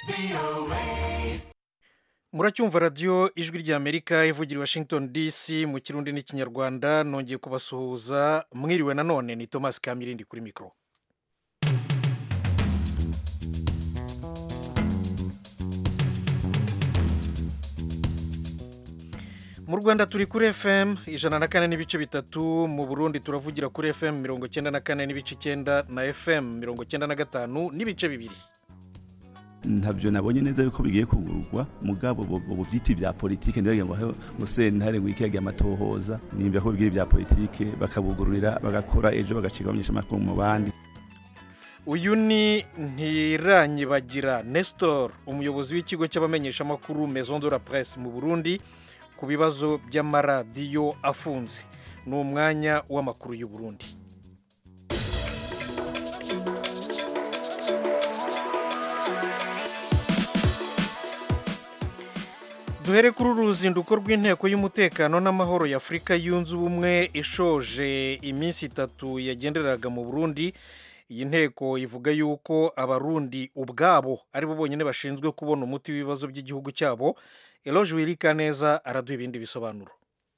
muracyumva radiyo ijwi ry'amerika ivugira i washington dc mu kirundi n'ikinyarwanda nongeye kubasuhuza mwiriwe nanone ni thomas kamirindi kuri mikoro mu rwanda turi kuri fm ijana na kane n'ibice bitatu mu burundi turavugira kuri fm mirongo icyenda na kane n'ibice icyenda na fm mirongo icyenda na gatanu n'ibice bibiri ntabyo nabonye neza yuko bigiye kugurwa mugabo ubu byiti bya politike ntibagira ngo ngo sentare ngo ikege amatohoza nimba ko bigira bya politike bakabugururira bagakora ejo bagacika abamenyesha amakuru mu bandi uyu ni ntiranyibagira nestor umuyobozi w'ikigo cy'abamenyeshamakuru maison de la presse mu burundi ku bibazo by'amaradiyo afunze ni umwanya w'amakuru y'u Burundi duhere kuri uru ruzinduko rw'inteko y'umutekano n'amahoro ya afurika yunze ubumwe ishoje iminsi itatu yagenderaga mu burundi iyi nteko ivuga yuko abarundi ubwabo ari bo bonyine bashinzwe kubona umuti w'ibibazo by'igihugu cyabo eloge wirika neza araduha ibindi bisobanuro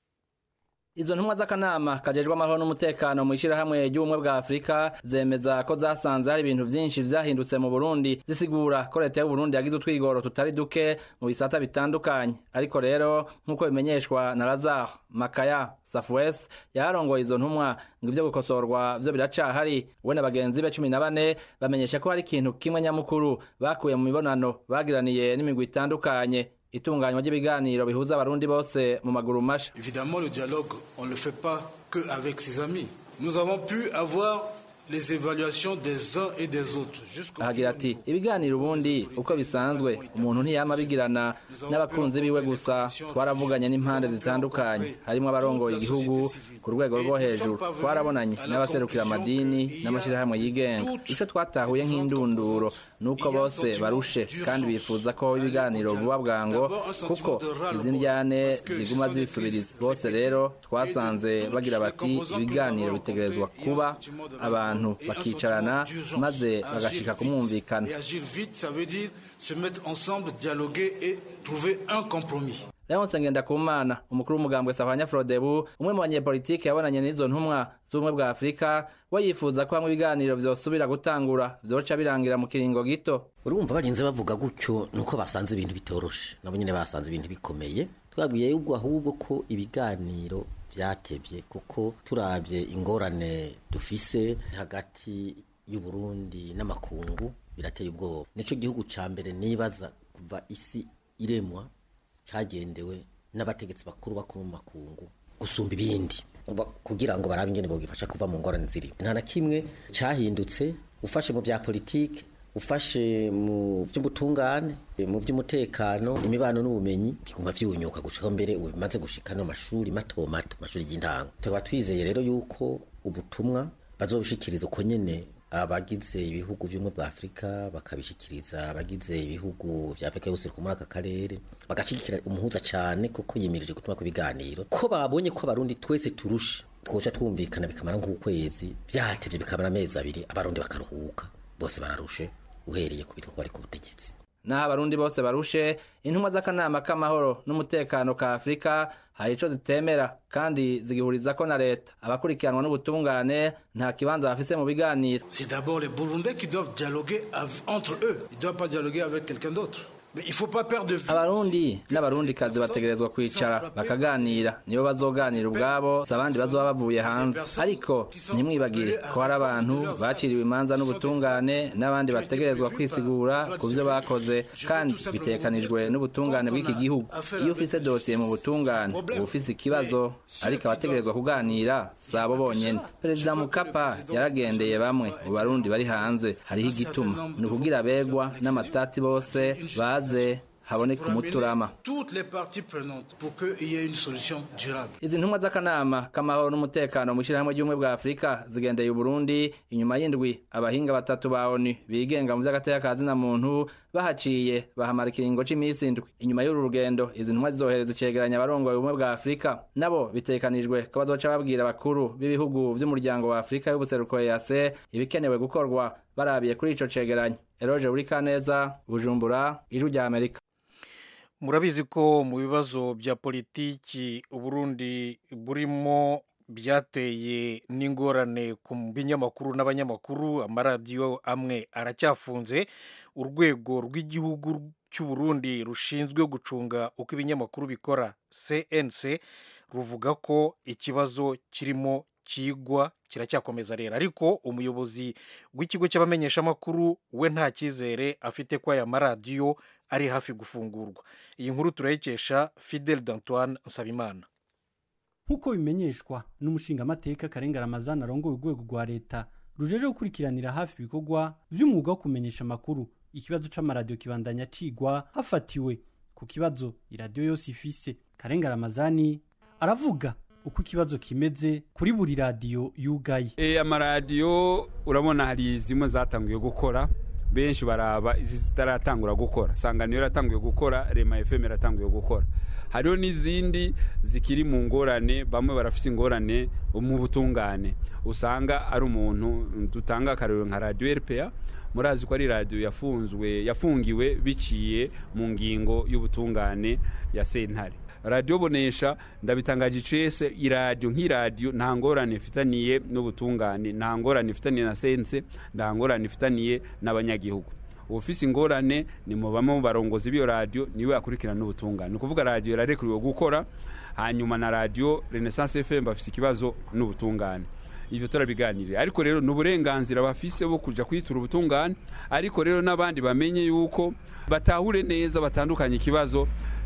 izo ntumwa z'akanama kajejwe amahoro n'umutekano mu ishyirahamwe ry'ubumwe bwa afurika zemeza ko zasanze hari ibintu byinshi vyahindutse mu burundi zisigura ko leta y'uburundi yagize utwigoro tutari duke mu bisata bitandukanye ariko rero nk'uko bimenyeshwa na lazar makaya safuwesi yarongoye izo ntumwa ngo ivyo gukosorwa vyo biracahari we na bagenzi be cumi na bane bamenyesha ko hari ikintu kimwe nyamukuru bakuye mu mibonano bagiraniye n'imigwi itandukanye itunganywa ry'ibiganiro bihuza abarundi bose mu maguru masha Évidemment, le dialogue, on ne le fait pas que avec ses amis. Nous avons pu avoir les évaluations des uns et des autres. jusqu'au ahagira ati ibiganiro ubundi uko bisanzwe umuntu ntiyama abigirana n'abakunzi biwe gusa twaravuganye n'impande zitandukanye harimo abarongoye igihugu ku rwego rwo hejuru twarabonanye n'abaserukira amadini n'amashyirahamwe yigenga icyo twatahuye nk'indunduro ni uko bose barushe kandi bifuza ko ibiganiro vuba bwango kuko izi ndyane ziguma zisubiriza bose rero twasanze bagira bati ibiganiro bitegerezwa kuba abantu bakicarana maze bagashika ku mwumvikano Et agir vite, ça veut dire se mettre ensemble, dialoguer et trouver un compromis. leonse ngendakumana umukuru w'umugambwe sahwanya frodebu umwe mu banyepolitike yabonanye n'izo ntumwa z'ubumwe bwa afurika we yifuza ko hamwe ibiganiro vyosubira gutangura vyoca birangira mu kiringo gito urumva barinze bavuga gutyo nuko basanze ibintu bitoroshe nabo nyine basanze ibintu bikomeye twabwiye yuko ahubwo ko ibiganiro byatevye kuko turabye ingorane dufise hagati y'uburundi n'amakungu birateye ubwoba nico gihugu ca mbere nibaza kuva isi iremwa cyagendewe n'abategetsi bakuru bakuru mu makungu gusumba ibindi Uba- kugira ngo barabe ingene bogifasha kuva mu ngorane ziri nta na kimwe cyahindutse ufashe mu bya politike ufashe mu by'ubutungane mu by'umutekano imibano n'ubumenyi biguma byunyuka gushika mbere ubu bimaze gushika no mashuri mato mato mashuri y'intango tukaba twizeye rero yuko ubutumwa bazobushikiriza uko nyene abagize ibihugu by'ubumwe bwa afurika bakabishikiriza abagize ibihugu vya afurika yose muri aka karere bagashigikira umuhuza cyane kuko yimirije gutuma ku biganiro ko babonye ko abarundi twese turusha twoca twumvikana bikamara nk'ukwezi byatevye bikamara amezi abiri abarundi bakaruhuka bose bararushe uhereye ku bitwa ko bari ku butegetsi naho abarundi bose barushe intumwa z'akanama k'amahoro n'umutekano ka afurika hari ico zitemera kandi zigihurizako na leta abakurikiranwa n'ubutungane nta kibanza bafise mu biganiro C'est d'abord les Burundais qui doivent dialoguer av- entre eux. Ils ne doivent pas dialoguer avec quelqu'un d'autre. Mais il ne faut pas perdre de vue. abarundi n'abarundikazi bategerezwa kwicara bakaganira nibo bazoganira ubwabo si abandi bazoba bavuye hanze ariko ntimwibagire ko hari abantu baciriwe imanza n'ubutungane n'abandi bategerezwa kwisigura ku byo bakoze kandi bitekanijwe n'ubutungane bw'iki gihugu iyo ufise dosiye mu butungane uba ufise ikibazo ariko abategerezwa kuganira si abo bonyene perezida mukapa yaragendeye bamwe mu barundi bari hanze hariho igituma ni ukugira abegwa n'amatati bose baze haboneka umuturama toutes les parties prenantes pour qu'il y ait une solution durable. izi ntumwa z'akanama k'amahoro n'umutekano mu ishyirahamwe ry'ubumwe bwa afurika zigendeye uburundi inyuma y'indwi abahinga batatu ba onu bigenga mu by'agateka ka zina muntu bahaciye bahamara ikiringo c'iminsi indwi inyuma y'uru rugendo izi ntumwa zizohereza icegeranya abarongoye ubumwe bwa afurika nabo bitekanijwe ko bazoca babwira abakuru b'ibihugu vy'umuryango wa afurika y'ubuseruko ease ibikenewe gukorwa barabiye kuri ico cegeranyo eroje burikaneza bujumbura ijwi rya amerika murabizi ko mu bibazo bya politiki uburundi burimo byateye n'ingorane ku binyamakuru n'abanyamakuru amaradiyo amwe aracyafunze urwego rw'igihugu cy'uburundi rushinzwe gucunga uko ibinyamakuru bikora cnc ruvuga ko ikibazo kirimo kigwa kiracyakomeza rero ariko umuyobozi w'ikigo cy'abamenyeshamakuru we nta cyizere afite ko aya maradiyo ari hafi gufungurwa iyi nkuru turayikesha fidel d'antoine nsabimana nk'uko bimenyeshwa n'umushingamateka karenga ramazana arongoye urwego rwa leta rujeje gukurikiranira hafi ibikorwa vy'umwuga wo kumenyesha amakuru ikibazo c'amaradiyo kibandanya cigwa hafatiwe ku kibazo iradiyo yose ifise karenga ramazani aravuga uko ikibazo kimeze kuri buri radiyo yugaye e, amaradiyo urabona hari zimwe zatanguye gukora benshi baraba izi zitaratangura gukora sanganiro yaratanguye gukora rema fm yaratanguye gukora hariho n'izindi zikiri mu ngorane bamwe barafise ingorane mu butungane usanga ari umuntu dutanga akarero nka radiyo rpa murazi ko ari radiyo yafunzwe yafungiwe biciye mu ngingo y'ubutungane ya sentare radiyo bonesha ndabitangaje icese iradiyo nk'iradiyo nta ngorane ifitaniye n'ubutungane nta ngorane ifitaniye na sense nta ngorane ifitaniye n'abanyagihugu ufise ingorane ni mu bamwe mu barongozi b'iyo radiyo niwe akurikirana n'ubutungane ni ukuvuga radiyo irarekuriwe gukora hanyuma na radiyo renaissance fm bafise ikibazo n'ubutungane ivyo turabiganiriye ariko rero ni uburenganzira bafise bwo kuja kwitura ubutungane ariko rero n'abandi bamenye yuko batahure neza batandukanye ikibazo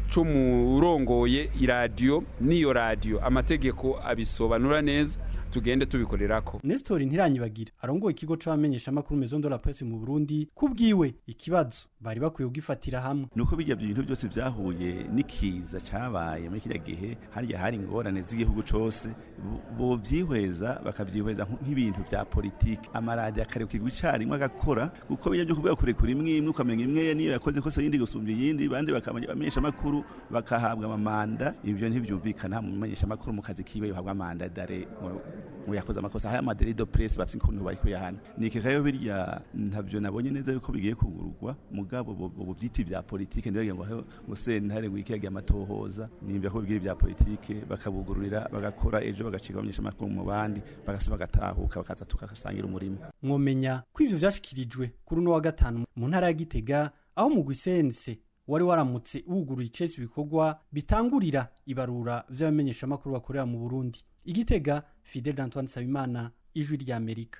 c'umurongoye iradiyo n'iyo radiyo amategeko abisobanura neza tugende tubikorerako Nestor Ntiranyibagira arongoye ikigo c'abamenyeshamakuru Maison de la Presse mu Burundi kubwiwe ikibazo bari bakwiye kugifatira hamwe nuko bijya bintu byose byahuye n'ikiza cabaye muri kirya gihe harya hari ingorane z'igihugu cose bo byihweza bakabyihweza nk'ibintu bya politiki amaradiyo akarekirwa icarimwe agakora kuko bijya byo kuvuga kurekura imwe imwe ukamenya imwe niyo yakoze ikosa yindi gusumba iyindi bandi bakamenyesha amakuru bakahabwa amamanda ibyo ntibyumvikana mu menyesha amakuru mu kazi kiwe yohabwa amanda dare ngo yakoze amakosa haya maderi do presse bafite ukuntu bari kuyahana niki kayo birya ntabyo nabonye neza yuko bigiye kugururwa mugabo ubu byiti bya politike ndibagira ngo ngo sentare ngo ikiyage amatohoza nimba ko bigiye bya politike bakabugururira bagakora ejo bagacika abanyesha amakuru mu bandi bagasuba bagatahuka bakaza tukasangira umurimo mwomenya ko ivyo vyashikirijwe kuri uno wa gatanu mu ntara ya Gitega aho mu Gwisense wari waramutse wuguruye icesi ibikorwa bitangurira ibarura vy'abamenyeshamakuru bakorera mu Burundi igitega Fidel d'Antoine Sabimana ijwi rya Amerika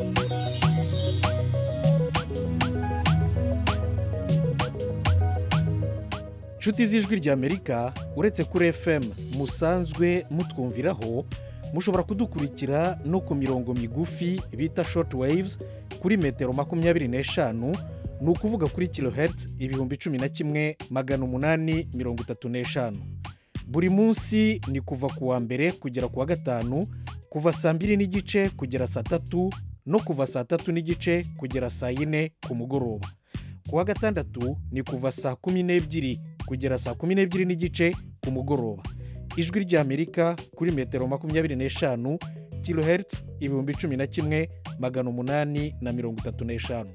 inshuti z'ijwi rya Amerika uretse kuri FM musanzwe mutwumviraho mushobora kudukurikira no ku mirongo migufi bita short waves kuri metero makumyabiri n'eshanu ni ukuvuga kuri kilohertz ibihumbi cumi na kimwe magana umunani mirongo itatu n'eshanu buri munsi ni kuva ku wa mbere kugera ku wa gatanu kuva saa mbiri n'igice kugera saa tatu no kuva saa tatu n'igice kugera saa yine ku mugoroba ku wa gatandatu ni kuva saa kumi n'ebyiri kugera saa kumi n'ebyiri n'igice ku mugoroba ijwi ry'amerika kuri metero makumyabiri n'eshanu kilohertz ibihumbi cumi na kimwe magana umunani na mirongo itatu n'eshanu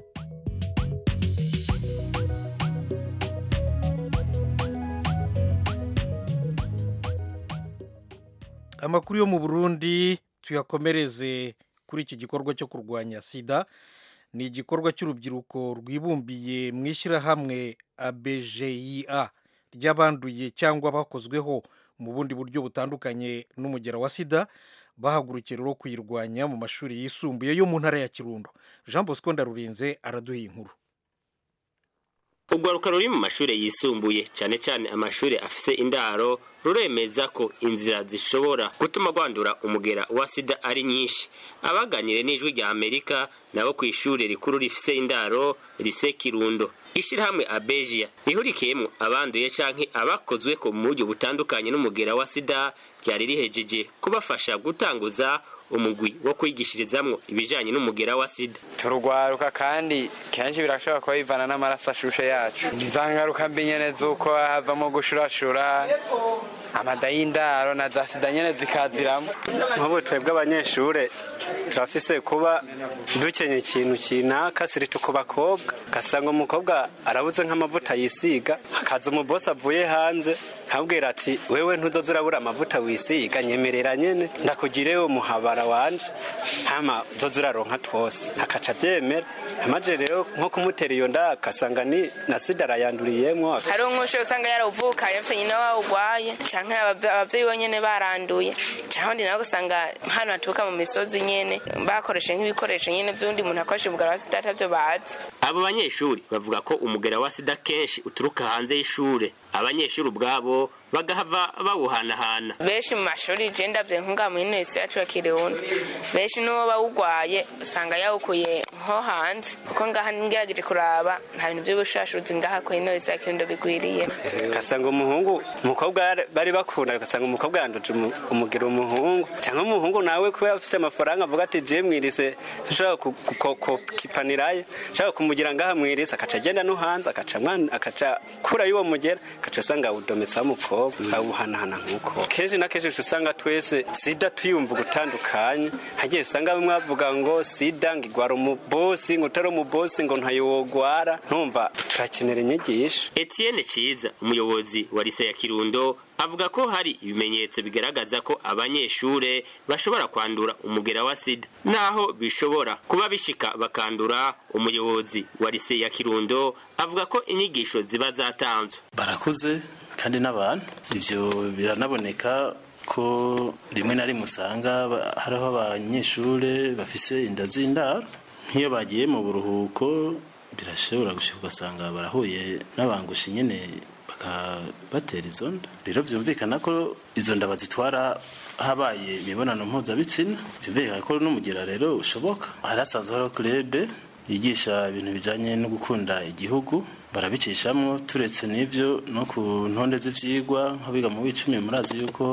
amakuru yo mu burundi tuyakomereze kuri iki gikorwa cyo kurwanya sida ni igikorwa cy'urubyiruko rwibumbiye mu ishyirahamwe abejeya ry'abanduye cyangwa bakozweho mu bundi buryo butandukanye n'umugera wa sida bahagurukiye rero kuyirwanya mu mashuri yisumbuye yo mu ntara ya kirundo jean bosco ndarurinze araduha inkuru urwaruka ruri mu mashuri yisumbuye cyane cyane amashuri afite indaro ruremeza ko inzira zishobora gutuma rwandura umugera wa sida ari nyinshi abaganire n'ijwi rya amerika nabo ku ishuri rikuru rifite indaro rise kirundo ishirahamwe abejiya rihurikiyemwo abanduye canke abakozwe ko mu buryo butandukanye n'umugera wa sida ryari rihejeje kubafasha gutanguza umugwi wo kwigishirizamwo ibijanye n'umugera wa sida turugwaruka kandi kenshi birashobora kuba bivana n'amaraso ashushe yacu iza ngaruka mbi nyene z'uko havamo gushurashura amada y'indaro na za sida nyene zikaziramo nk'ubu twebwe abanyeshure turafise kuba dukenye ikintu kinaka siritu ku bakobwa ugasanga umukobwa arabuze nk'amavuta yisiga hakaza umubosi avuye hanze nkabwira ati wewe ntuzoza urabura amavuta wisiga nyemerera nyene ndakugire umuhabara wanje hama uzoza uraronka twose akaca avyemera amaje rero nko kumutera iyo nda akasanga ni na sida arayanduriyemwo hari nk'ushe usanga yarawuvukanye afise nyina wawe urwaye canke abavyeyi bonyene baranduye canke undi nawe ugasanga hano haturuka mu misozi nyene bakoreshe nk'ibikoresho nyene vy'undi muntu akoresha umugara wa sida atavyo bazi abo banyeshuri bavuga ko umugera wa sida kenshi uturuka hanze y'ishure abanyeshuri ubwabo bagahava bawuhanahana benshi mu mashuri je ndavye nkunga mu ino yacu ya kirundo benshi n'uwo bawugwaye usanga yawukuye nko hanze kuko ngaha ngerageje kuraba nta bintu vy'ubushashuzi ngaha ku ino ya kirundo bigwiriye ugasanga umuhungu umukobwa bari bakunda ugasanga umukobwa yanduje umugira umuhungu cyangwa umuhungu nawe kuba afite amafaranga avuga ati je mwirise dushobora kukipanirayo nshaka kumugira ngaha mwirise akaca agenda no hanze akaca kura y'uwo mugera akaca usanga awudometsaho umukobwa awuhanahana nk'uko kenshi na kenshi usanga twese sida tuyumva gutandukanye hagiye usanga bamwe bavuga ngo sida ngo igwara umubosi ngo utari umubosi ngo ntayowogwara ntumva turakenera inyigisho etienne ciza umuyobozi wa lise ya kirundo avuga ko hari ibimenyetso bigaragaza ko abanyeshure bashobora kwandura umugera wa sida naho bishobora kuba bishika bakandura umuyobozi wa lise ya kirundo avuga ko inyigisho ziba zatanzwe barakuze kandi n'abantu ivyo biranaboneka ko rimwe na rimwe usanga hariho abanyeshure bafise inda z'indaro nk'iyo bagiye mu buruhuko birashobora gushika ugasanga barahuye n'abangushi nyene bakabatera izo nda rero vyumvikana ko izo nda bazitwara habaye imibonano mpuzabitsina vyumvikana ko n'umugira rero ushoboka hari hasanzwe hariho kurebe yigisha ibintu bijanye no gukunda igihugu barabicishamwo turetse n'ivyo no ku ntonde z'ivyigwa nk'abiga mu w'icumi murazi yuko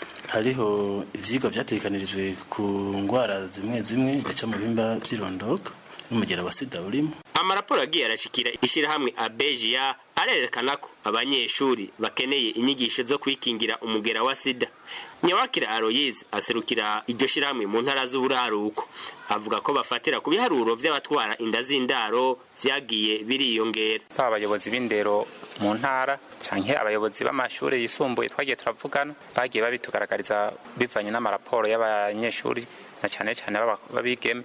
hariho ivyigwa vyatekanirijwe ku ngwara zimwe zimwe zica mu bihimba vy'irondoka n'umugera wa sida urimo amaraporo agiye arashikira ishirahamwe abejiya arerekana ko abanyeshuri bakeneye inyigisho zo kwikingira umugera wa sida nyawakira aroyize aserukira iryo shirahamwe mu ntara z'uburaruko avuga ko bafatira ku biharuro vy'abatwara inda z'indaro vyagiye biriyongera baba abayobozi b'indero mu ntara canke abayobozi b'amashuri yisumbuye twagiye turavugana bagiye babitugaragariza bivanye n'amaraporo y'abanyeshuri na cane cane b'abigeme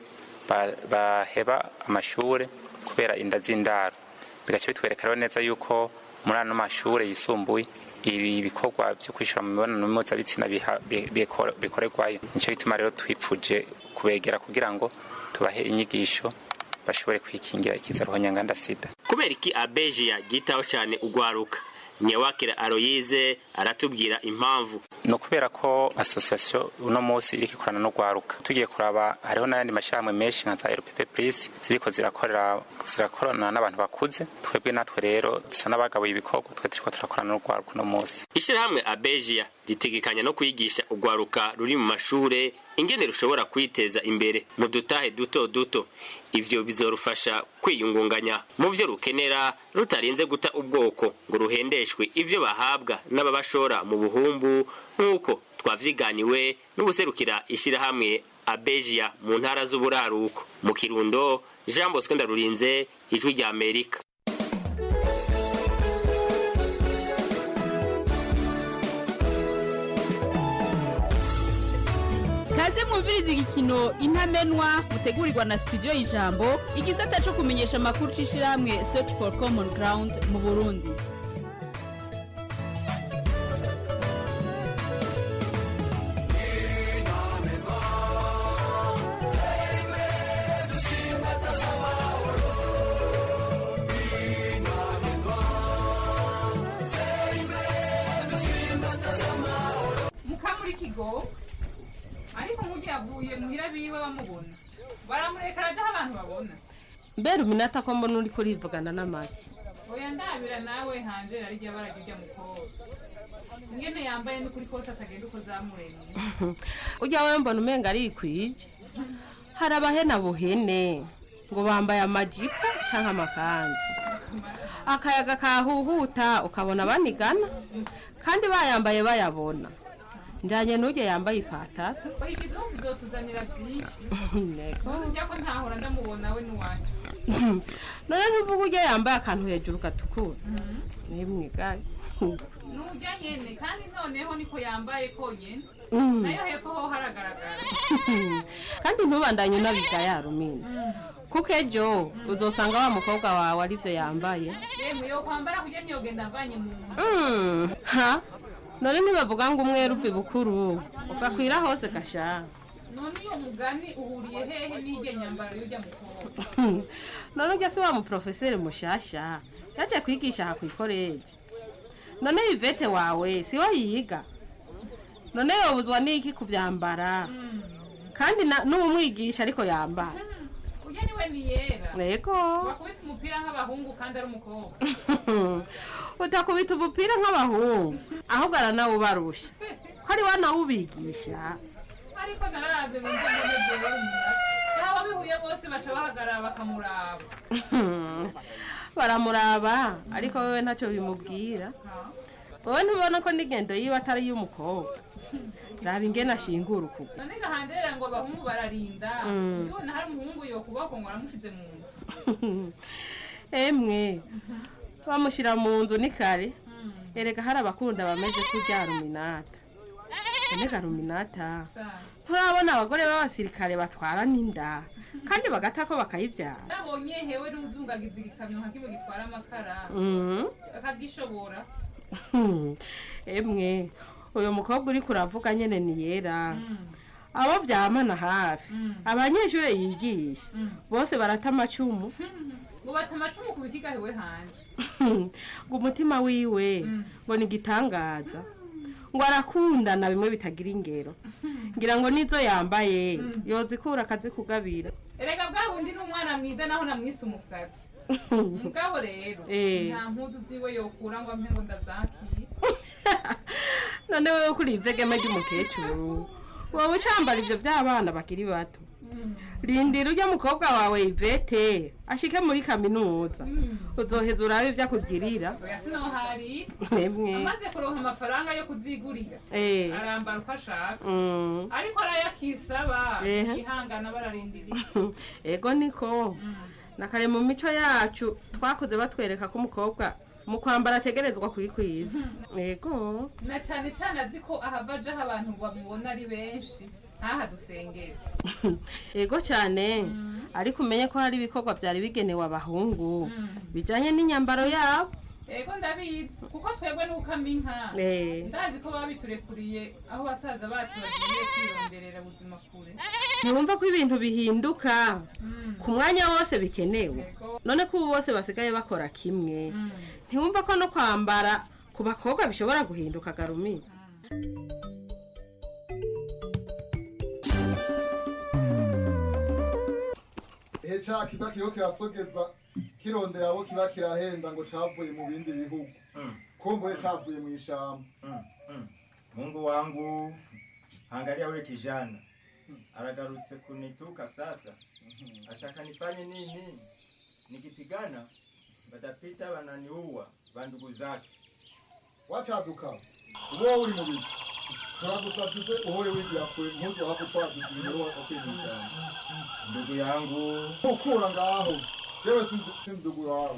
baheba amashure kubera inda z'indaro bigaca bitwereka rero neza yuko muri ano mashure yisumbuye ibi bikorwa vyo kwishura mu mibonano mpuzabitsina bikorerwayo nico gituma rero twipfuje kubegera kugira ngo tubahe inyigisho bashobore kwikingira ikizaruho nyanganda sida kubera iki abejiya ryitaho cyane ugwaruka nyewakira aroyize aratubwira impamvu ni ukubera ko asosiyasiyo uno munsi iriko ikorana no gwaruka tugiye kuraba hariho n'ayandi mashyirahamwe menshi nka za rpp plus ziriko zirakorera zirakorana n'abantu bakuze twebwe natwe rero dusa n'abagabuye ibikorwa twe turiko turakorana no gwaruka uno munsi ishyirahamwe abejiya ritegekanya no kwigisha ugwaruka ruri mu mashure ingene rushobora kwiteza imbere mu dutahe duto duto ivyo bizorufasha kwiyungunganya mu vyo rukenera rutarinze guta ubwoko ngo ruhendeshwe ivyo bahabwa n'ababashora mu buhumbu nk'uko twavyiganiwe n'ubuserukira ishirahamwe abejiya mu ntara z'uburaruko mu kirundo jean bosco ndarurinze ijwi rya amerika kaze mwumviriza igikino intamenwa mutegurirwa na studio y'ijambo igisata cyo kumenyesha amakuru c'ishirahamwe search for common ground mu burundi mukamurikigo ariko nk'ugiye avuye muhira biwe bamubona baramureka arajaho abantu babona mbere uminota ko mbona uri kurivugana n'amagi oya ndabira nawe hanze arirya barajya ujya mukobwa ingene yambaye n'ukuri kose atagenda uko zamuremye ujya we mbona umenga arikwije hari abahena buhene ngo bambaye amajipo cyangwa amakanzu akayaga kahuhuta ukabona banigana kandi bayambaye bayabona njyanye n'ujye yambaye ipataro oya ikizungu uzotuzanira byinshi Ntego. njya ko ntahora ndamubona we n'uwanjye none ntuvuga ujya yambaye akantu hejuru gatukura nimwigaye nujya nyene kandi noneho niko yambaye konyene Mm. nayo hepfo ho haragaragara kandi ntubandanye unabiga yarumina kuko ejo uzosanga wa mukobwa wawe aribyo yambaye yemwe yo kwambara kujya ntiyogenda avanye mu nda Mm, ha none ntibavuga ngo umwere uva ibukuru ugakwira hose gasha none iyo mugani uhuriye hehe n'irya nyambaro y'ujya mukobwa none ujya se wa muporofeseri mushasha yaje kwigisha aha ku ikoreje none ivete wawe si we yiga none yobuzwa n'iki kubyambara kandi na- n'umwigisha ariko yambara ujya niwe ni yera Yego. bakubita umupira nk'abahungu kandi ari umukobwa utakubita umupira nk'abahungu ahubwo aranawubarusha ko ari we nawubigisha ariko nararavye ngo nze mbone jewe umura yaba bihuye bose baca bahagarara bakamuraba baramuraba ariko wewe ntacyo bimubwira wowe ntubona ko n'ingendo yiwe atari iy'umukobwa raba ingene ashingura ukuguru none gahanderera ngo abahungu bararinda Mm. ndibona hari umuhungu yokuboko ngo aramushize mu nzu emwe bamushyira mu nzu ni kare erega hari abakunda bameze kurya ruminata none ga ruminata nturabona abagore b'abasirikare batwara n'inda kandi bagata ko bakayibyara nabonye hewe n'uzungagiza igikamyo nka kimwe gitwara amakara Mhm. akagishobora Hmm, emwe uyu mukobwa uri kuravuga nyene ni yera abo byamana hafi abanyeshuri yigisha bose barata amacumu ngo bata amacumu ku bikiga hewe hanje ngo umutima wiwe ngo ni igitangaza ngo arakundana bimwe bitagira ingero ngira ngo nizo yambaye yozikura akazikugabira erega bwa bundi n'umwana mwiza naho namwise umusatsi mugabo rero Eh. nta mpuzu ziwe yokura ngo ampe ngo ndazakiye none wewe kuri ivegeme ry'umukecuru wowe ucambara ivyo by'abana bakiri bato rindira ujya mukobwa wawe ivete ashike muri kaminuza uzoheza urabe ibyo akugirira oya sinohari Mwemwe. amaze kuronka amafaranga yo kuzigurira Eh. arambara uko ashaka Mm. ariko arayakisaba Ehe. yihangana bararindiriye ego niko na kare mu mico yacu twakoze batwereka ko umukobwa mu kwambara ategerezwa kwikwiza ego na cyane cyane azi ko ahava ajaho abantu bamubona ari benshi ntaha dusengera ego cyane ariko umenye ko hari ibikorwa byari bigenewe abahungu bijyanye n'inyambaro yabo ego ndabizi kuko twebwe n'ukama inka Eh. ndazi ko babiturekuriye aho basaza bacu bagiye kwironderera ubuzima kure ntiwumva ko ibintu bihinduka ku mwanya wose bikenewe none ko ubu bose basigaye bakora kimwe ntiwumva ko no kwambara ku bakobwa bishobora guhinduka garumini ihe ca kiba kiriho kirasogeza kirondera abo kiba kirahenda ngo cavuye mu bindi bihugu kumbure cavuye mu ishamba Mungu wangu, angalia ule kijana anagarutse kunituka sasa, ashaka nifanye nini? Nikipigana batapita wananiua bandugu zake. wacaduka uba wowe uri mu bigo turagusabye uze uhore wigira kure ntuzo hapo twaduka ibintu wakwimisha Ndugu yangu, ukura ngaho jewe si ndugu wawe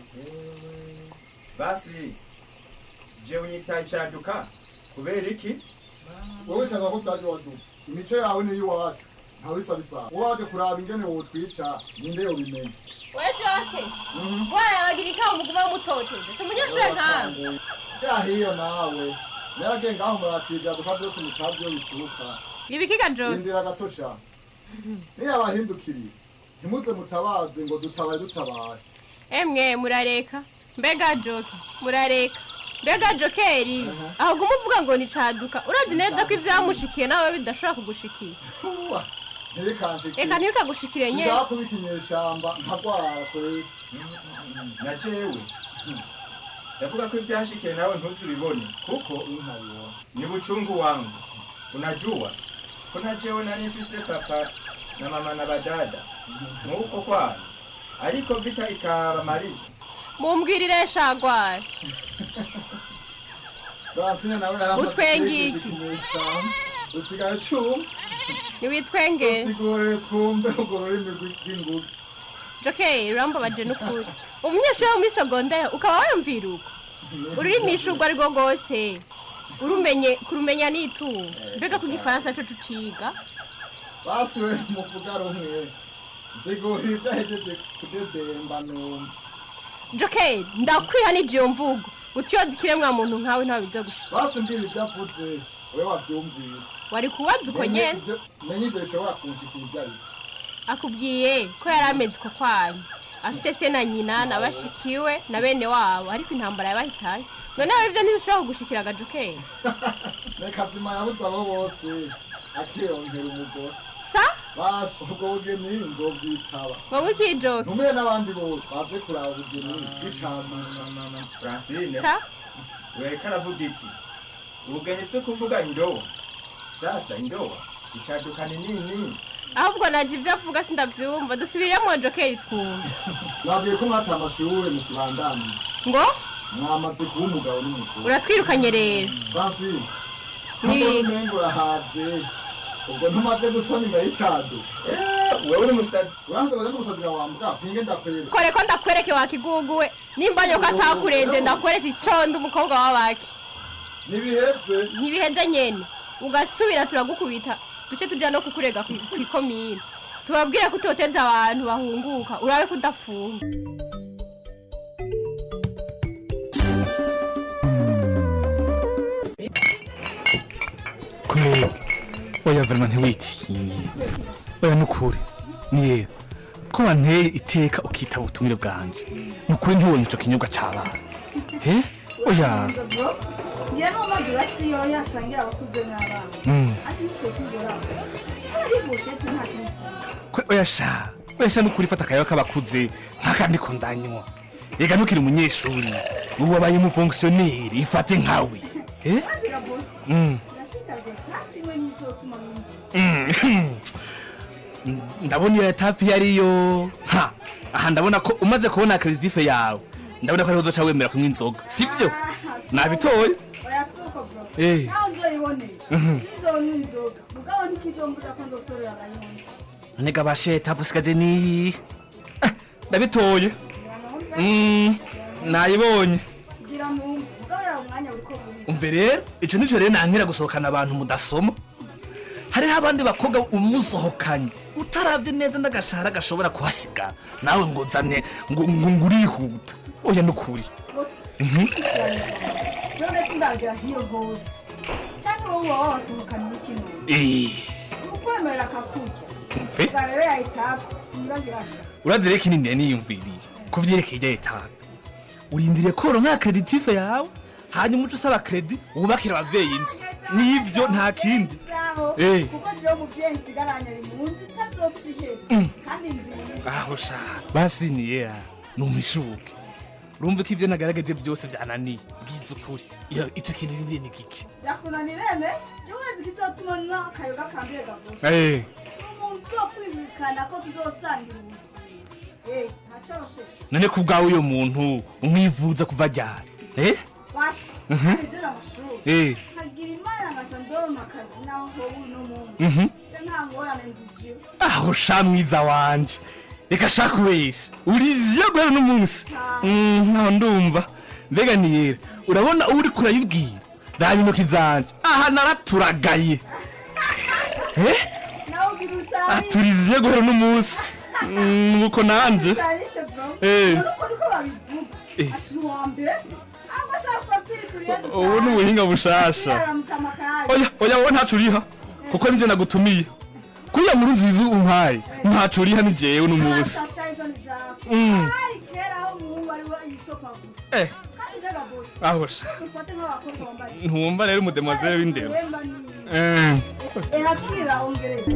basi je unyitaye caduka kubera iki? wowe cyangwa ko twaje waduka imico yawe niyo iwacu ntawe isa bisaba waje kuraba ingene wotwica ninde yobimenya wejoke warabagira ikawa umuguma w'umutotezo si umunyeshuri nkawe cyahiyo nawe narage ngaho muratwiga duka byose mutabyo bituruka ibikiga joke indira gatosha niyo abahindukiriye ntimuze mutabaze ngo dutabaye dutabaye emwe murareka mbega joke murareka mbega jokeri aho guma uvuga ngo ni caduka urazi neza ko ibyamushikiye nawe bidashobora kugushikira ntibikanshikire reka ntibikagushikire nyine nzakubika inyeshamba nkagwara kure na jewe ndavuga ko ibyashikiye nawe ntuzibibone kuko ni buchungu wangu unajua kuna jewe nari mfise papa na mama na badada nuko kwana ariko vita ikabamaliza mumbwirire shagwara Basine nawe yaramaze Utwengiye iki? kumwishamu. Usigaye cuma. niwitwengere Usigore twumve urwo rurimi rw'inguge. jokey urambabaje n'ukuri umunyeshuri wo muri segonderi ukaba wayumvira uko ururimisha urwo ari rwo rwose urumenye kurumenya n'itungo mbega ku gifaransa cyo tuciga Basi we muvuga rumwe. Sigura ibyo ahejeje kudedemba numva. jokey ndakwiha n'igiyo mvugo utiyoza ikiremwa muntu nkawe ntawe bijya gushika Basi mbwira ibyo avuze wowe wabyumvise. wari kubaza uko Menye nyene ibyo- Menye ibyo bishobora kunshikira ibyo ari byo. akubwiye ko yari ameze uko kwanyu afise se na nyina na bashikiwe na bene wabo ariko intambara yabahitaye noneho ibyo ntibishobora kugushikira agajokey Reka zima yabuze abo bose akirongera umugore. sa Basha ubwo bugeni nzobwitaba. ngo wikijoke Ntumire n'abandi bose baze kuraba ubugeni bw'icamama. francine sa weka aravuga iki ubugeni si kuvuga indobo sasa indobo icaduka ni nini ahubwo naje ibyo avuga sindabyumva dusubiremo jokey twumva Nabwiye ko mwata amashuri mu kibandani. ngo Mwamaze kuba umugabo n'umugore. uratwirukanye rero Basi. Ni- Nubwo umengo urahaze. Ubwo ntumaze gusoma imbere y'icado. wewe uri umusazi. Uranze baze n'umusazi wawe wambwa. Pinge ndakwere. kore ko ndakwereke wakiguguwe nimba nyoko atakurenze ndakweretse icondo umukobwa w'abaki Ntibiheze. ntibiheze nyene ugasubira turagukubita duce tuja no kukurega kwi- kw'ikomine tubabwire ko utoteza abantu bahunguka urabe ko udafunga kurega oya verima ntiwitinye oya nukuri niyera ko wanteye iteka ukitaba ubutumire bwanje nukuri ntiwonye ico kinyobwa c'abana he oya ngira n'umaze urasiyo yasangira abakuze n'abana Mm. ariko ntitwe tugera hari busheti nta kintu kwe oya sha oya sha nukuri fata akayaga k'abakuze nk'aka ndiko ndanywa ega ntukiri umunyeshuri ubu wabaye umufongisiyoneri ifate nkawe he agira bose Mm. ndashikajwe kandi imwe n'izotuma n'inzu Mm. ndabona iyo etape iyo ariyo ha aha ndabona ko umaze kubona kredife yawe ndabona ko ariho uzoca wemera kunywa inzoga sivyo nabitoye oya si uko bro Eh. nawe nzoyiboneye Mhm. sinzonywa inzoga mugabo ntikizombuza ko nzosorera aganyoni nega bashe etape usigaje niyi Eh, ndabitoye Mm, nayibonye kugira mwumve mugabo rero umwanya uriko buri umve rero ico nico rero nankira gusohokana abantu mudasoma hariho abandi bakobwa umusohokanye utaravye neza n'agashahara gashobora kuhasiga nawe ngo uzane ngo ngo ngo urihuta oya nukuri bose Mhm. none sindagira hiyo hose cyangwa wowe waba wasohokanye n'ikintu Eh, ukwemerera akakurya Umve. ubwa rero yahitaga sindagira sha urazi rero kinini yari niyumviriye ku vyerekeye irya etape urindiriye koro nka kreditive yawe hanyuma uca usaba kredi wubakira abavyeyi inzu nivyo nta kindi zaho Eh. kuko jewe umuvyeyi nsigaranye ari mu nzu itazopfa iheze Mm. kandi nziza aho sha basi niya numishuke urumva ko ivyo nagaragaje byose vyananiye bwiza ukuri iyo ico kintu rindiye ni giki yakunanirene jewe urezi kizotuma nywa akayoga kambiye gavuze Eh. umuntu zo kwimikana ko tuzosangira ubuzima eh ntacorosheshe none ku bwawe uyo muntu umwivuza kuva ryari eh basha Mhm. ahejeje amashuri Eh. nkagira imana nkaca ndonka akazi naho hobu uno muntu Mhm. je nta ngorane ndizyo aho sha mwiza wanje reka sha kubesha uriziyo guhera n'umunsi Mm, nkaho ndumva mbega niyera urabona uwo uriko urayibwira raba intoki zanje aha naraturagaye eh nawe ugira usari aturiziye guhera n'umunsi Mm, nuko nanje usarishe bro Eh. none uko niko babivuga Eh. ashira uwa mbere ahubwo se afatiri turiye ubu ni ubuhinga bushasha oya oya wowe ntacu uriha kuko ninjye nagutumiye kuriya nkuru nziza umpaye ntacu uriha ni jewe n'umunsi Mm. hari kera aho umuhungu ari we yisopa gusa Eh. kandi rega bose aho sha dufate nk'abakobwa bambaye ntumva rero umudemoiselle w'indero Wemba ni Eh. erakira ongereza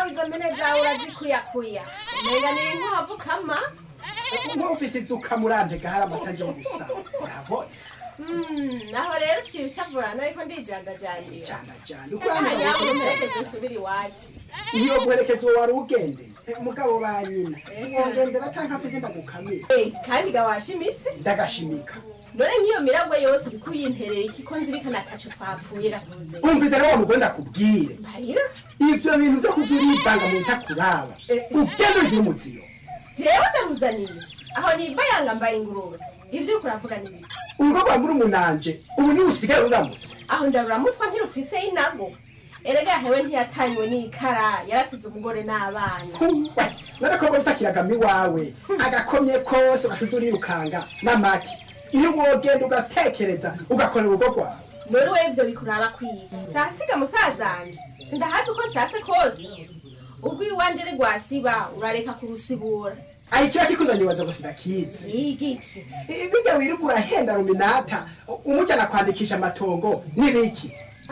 nawe izo mpene zawe urazikuyakuya umenga ni inkwavu kama nk'ufise inzuka murantega hari amata aje gusa urabona Mm, naho rero uciye ushavurana ariko ndijandajandira jana uko hano nyawe umuherekeze usubire iwacu iyo guherekeza uwo wari ugendeye mugabo ba nyina wongendera atanka afise ndagukamira Eh, kandi ga washimitse ndagashimika none nk'iyo miragwe yose uriko uyimperera iki ko nzirikana ataco twapfuye rakunze umvise rero wa mugore ndakubwire mbarira ivyo bintu vyo kuza urivanga mu bitakuraba ugenda ugira umuziyo jewe ndaruzaniye aho niva yanga mbaye ingurube ivyo uriko uravuga ni biki urugo rwa murumunanje ubu niwe usigaye ruramutse aho ndaruramutswa ntirufise inago erega hewe ntiyatanywe n'ikara yarasize umugore n'abana none ko mbona utakiragama iwawe agakomye kose ugashize urirukanga n'amaki ntiwogenda ugatekereza ugakorera urugo rwawe none we ivyo bikuraba kwiga sasiga musazanje sindahazi uko nshatse kose ubwo iwanje ari rwasiba urareka kurusibura ayi kiba kikuzanye ubaza gusa ndakizi igiki bijya wirirwa urahenda ruminata umujyana kwandikisha amatongo n'ibiki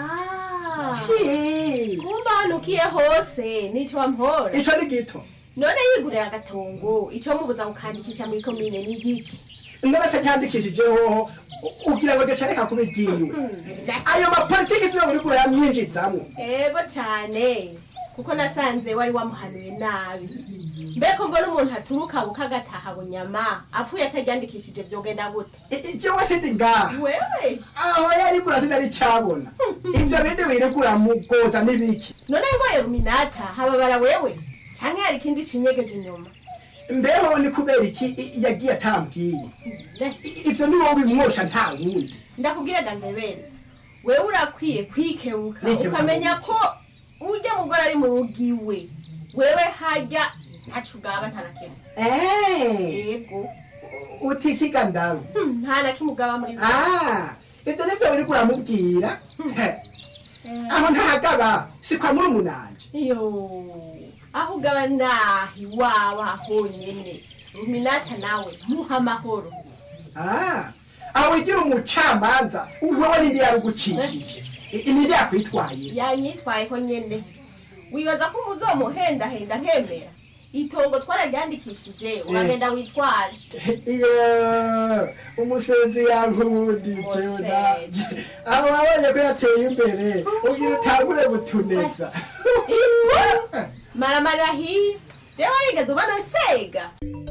Si. kumba hanukiye hose nico wampora ico ni gito none yigurira agatongo ico mubuza gukandikisha muri komine ni igiki none atacyandikishije hoho ugira ngo gicareka kuba igiwe ayo mapolitiki siyo wirirwa urayamwinjizamwo ego cyane kuko nasanze wari wamuhanuye nabi mbeko mbona umuntu aturuka bukagataha bunyama apfuye ataryandikishije vyogenda gute jewe sindi ngaha wewe aho yarigura sinari cabona ivyo bindi wirirwa uramugoza n'ibiki none ngoye ruminata hababara wewe canke hari ikindi cinyegeje inyuma mbeho ni kubera iki i- yagiye atambwiye I- ivyo ni wowe bimwosha nta wundi ndakubwira gandebere wewe urakwiye kwikebuka Nikebuka ukamenya ko urya mugore ari mu rugo iwe wewe harya ntaco ugaba nta na kimwe yego utikiga ndawe Hmm, nta na kimwe ugaba muri we Ah, ivyo nivyo wirirwa uramubwira aho ntahagaba si kwa murumunanje iyo aho ugaba nahi iwawe honyene ruminata nawe muha amahoro Ah, aho wigira umucamanza wewe nindi yarugucishije I- nindi yakwitwaye yanyitwayeho nyene wibaza ko umuzomuhendahenda nkemera itongo twararyandikishije uragenda witware iyo umusenzi yankundije nanje aho wabonye ko yateye imbere ugira utangure gutuneza maramarira hiya jewe warigeze ubona nsega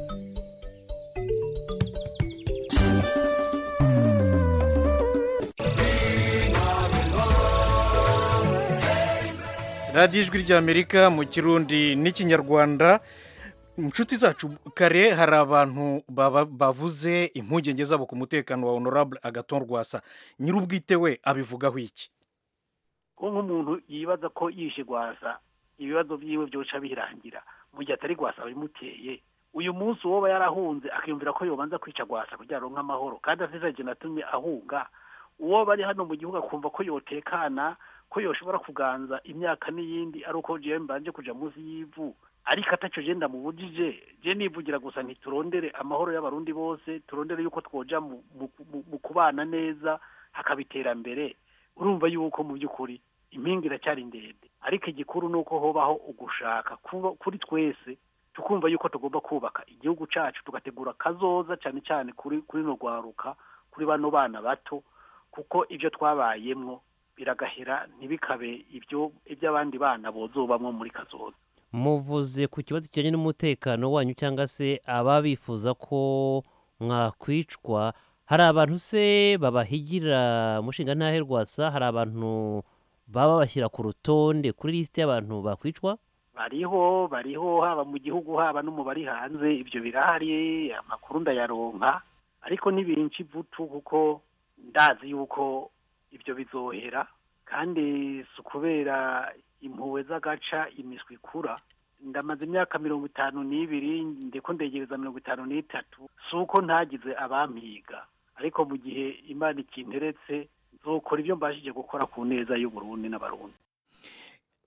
radiyo ijwi ry'amerika mu kirundi n'ikinyarwanda inshuti zacu kare hari abantu baba- bavuze impungenge zabo ku mutekano wa honorable agaton rwasa nyir'ubwite we abivugaho iki ko nk'umuntu yibaza ko yishe rwasa ibibazo byiwe byoca birangira mu gihe atari rwasa bimuteye uyu munsi uwoba yarahunze akiyumvira ko yobanza kwica rwasa kugira aronke amahoro kandi asize natumye ahunga uwo bari hano mu gihugu akumva ko yotekana ko yoshobora kuganza imyaka n'iyindi ari uko jewe mbanje kuja munsi y'ivu ariko ataco je ndamubujije je nivugira gusa ntiturondere amahoro y'abarundi bose turondere yuko twoja mu, mu, mu, mu kubana neza hakaba iterambere urumva yuko mu by'ukuri impinga iracyari ndende ariko igikuru ni uko hobaho ugushaka kuba kuri twese tukumva yuko tugomba kubaka igihugu cacu tugategura kazoza cyane cyane kuri kuri no rwaruka kuri bano bana bato kuko ibyo twabayemwo biragahera ntibikabe ibyo iby'abandi bana bozobamwo muri kazoza muvuze ku kibazo kijyanye n'umutekano wanyu cyangwa se ababa bifuza ko mwakwicwa hari abantu se babahigira mushinga ntahe rwasa hari abantu baba bashyira ku rutonde kuri lisite y'abantu bakwicwa bariho bariho haba mu gihugu haba no mu bari hanze ibyo birahari amakuru ndayaronka ariko ntibinshi ivutu kuko ndazi yuko ibyo bizohera kandi si ukubera impuhwe z'agaca imiswi ikura ndamaze imyaka mirongo itanu n'ibiri ndeko ndegereza mirongo itanu n'itatu si uko ntagize abampiga ariko mu gihe imana ikinteretse nzokora ibyo mbashije gukora ku neza y'uburundi n'abarundi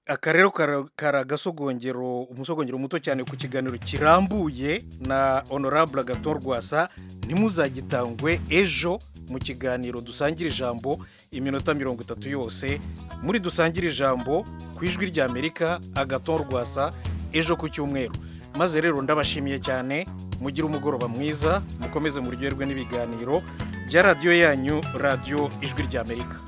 aka rero kara- kari agasogongero umusogongero muto cyane ku kiganiro kirambuye na honorable agaton rwasa ntimuzagitangwe ejo mu kiganiro dusangira ijambo iminota mirongo itatu yose muri dusangira ijambo ku ijwi ry'amerika agaton rwasa ejo ku cyumweru maze rero ndabashimiye cyane mugire umugoroba mwiza mukomeze muryoherwe n'ibiganiro bya radiyo yanyu radiyo ijwi ry'amerika